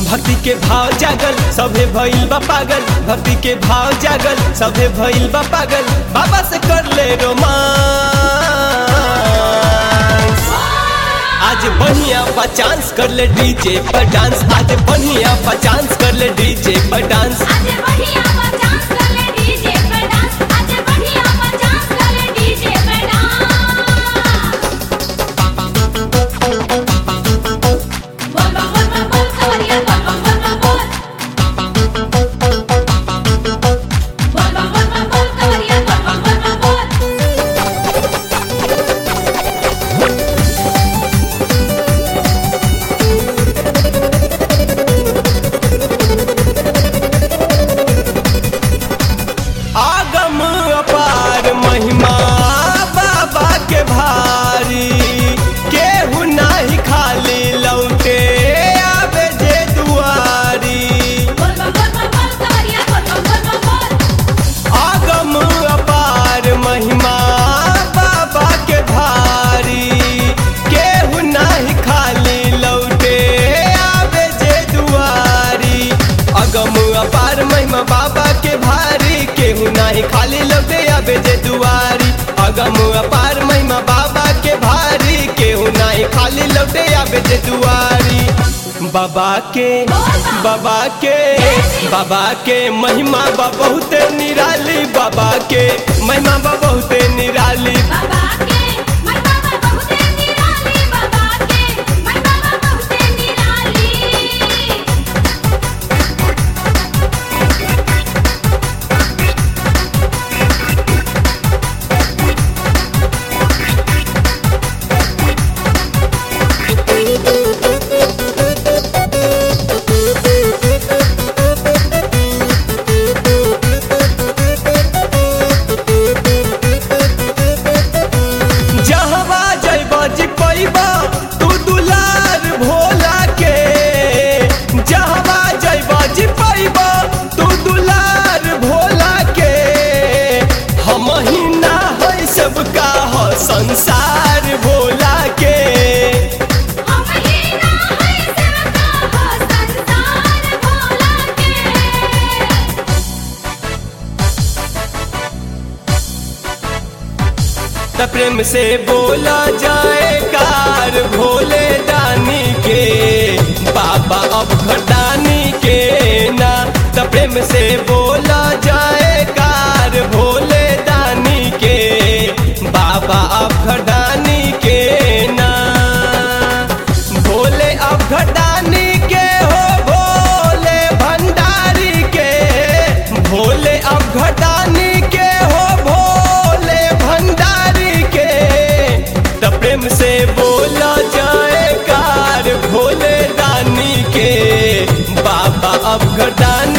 भक्ति के भाव जागल सभे भइल बा पागल भक्ति के भाव जागल सभे भइल बा पागल बाबा से कर ले रोमांस आज बढ़िया बा चांस कर ले डीजे पर डांस आज बढ़िया बा चांस कर ले डीजे पर डांस आज बढ़िया डांस कर ले डीजे पे डांस आज बढ़िया डांस कर ले डीजे पे डांस बोल बोल बोल बोल कवरिया बोल बोल बोल बोल बोल बोल बोल बोल कवरिया बोल बोल बोल बोल आगम अपार महिमा बाबा के भारी केहू नाही खाली लौटे आवे जे दुआरी बोल बोल बोल बोल कवरिया बोल बोल बोल बोल आगम अपार महिमा बाबा के भारी केहू नाही खाली लौटे आवे जे दुआरी अगम अपार महिमा बाबा के भारी केहू नाही खाली लौटे आवे जे दुआरी अगम अपार महिमा बाबा के भारी केहू नाही खाली लौटे आवे जे दुआरी बाबा के बाबा के बाबा के महिमा बा बहुते निराली बाबा के महिमा बा बहुते निराली बाबा के मन बाबा बहुते निराली बाबा के मन बाबा बहुते निराली जहवा जइबा जी पैबा तू दुलार भोला के जहवा जइबा जी पैबा तू दुलार भोला के हम ही ना है सबका हो संसार भोला के हम ही ना है सेवका हो संसार भोला के त प्रेम से बोला जाए कार भोले दानी के बाबा अब घटानी के ना त प्रेम से बोला जाए कार भोले दानी के बाबा अब घटानी के ना भोले अब घटानी के हो भोले भंडारी के भोले अब घटानी के हो भोले भंडारी के त प्रेम से बोला जाए कार भोले दानी के बाबा अब घटानी